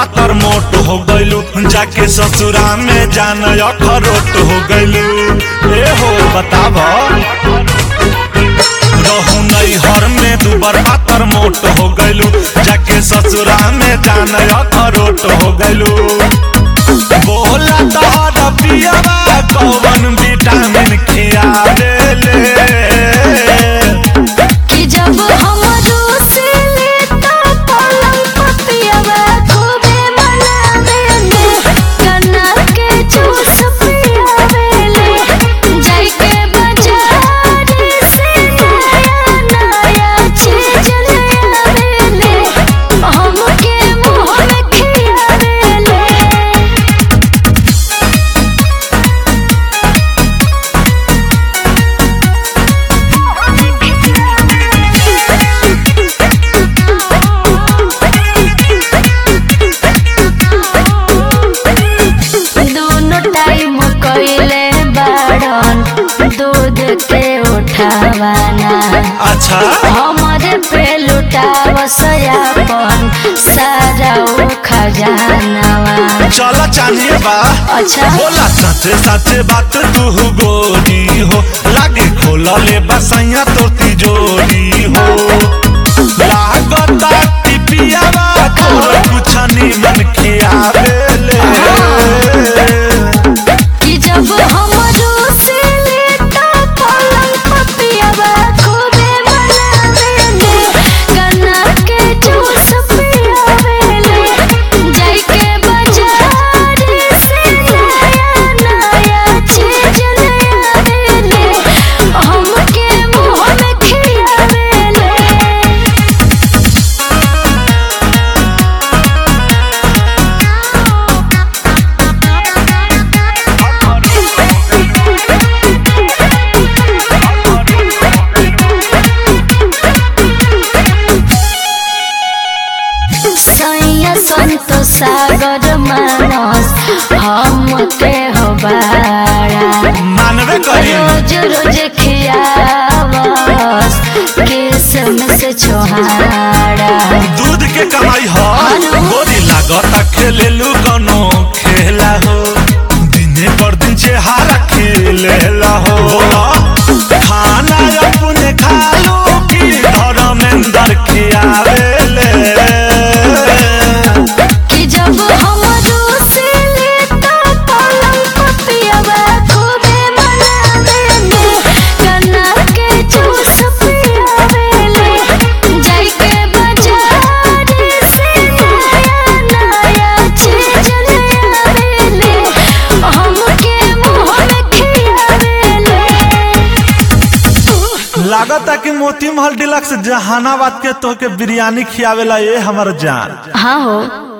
पातर मोट हो गइलू जाके ससुरा में जान अखरोट हो गइलू ए हो बताब रहू नहीं हर में दुबर पातर मोट हो गइलू जाके ससुरा में जान अखरोट हो गइलू बोला तोहर पियवा कौन विटामिन खियावेले कि जब हमरो से लेता पलंग पतियावा खूबे मनावेले कन्ना के जूस पियावेले जाई के बाजार से नया नया चीज ले आवेले हमके मुंह में खियावेले दोनों टाइम कइले बाड़न दूध के उठावाना अच्छा हमरे पे लुटाव सयापन सारा उ खजानावा चल चानिए बा अच्छा बोला सचे सचे बात तू गोरी हो लागे खोला ले बसैया तो तिजोरी हो लागता कि पियावा तोर कुछ निमन खियावेले कि जब हमरो से लेता पलंग पतियावा खूबे मनावेले कन्ना के जूस पियावेले जाई के बाजार से नया नया चीज ले आवेले हमके मुंह में खियावेले सैया संत सागर मानस हमके हो बाड़ा मानवे करी रोज रोज खियावस किसम से छोहाड़ा दूध के कमाई हो गोरी लागता खेलेलू कनो खेला हो दिने पर दिन चेहारा खेलेला हो खाना अपने खालू की धर्मेंद्र खियावेले कि जब हमरो से लेता पलंग पतियावा खूबे मनावेले कन्ना के जूस पियावेले जाई के बाजार से नया नया चीज ले आवेले हमके मुंह में खियावेले लागता कि मोती महल डिलक्स जहानाबाद के तो के बिरयानी खियावेला ये हमर जान हाँ हो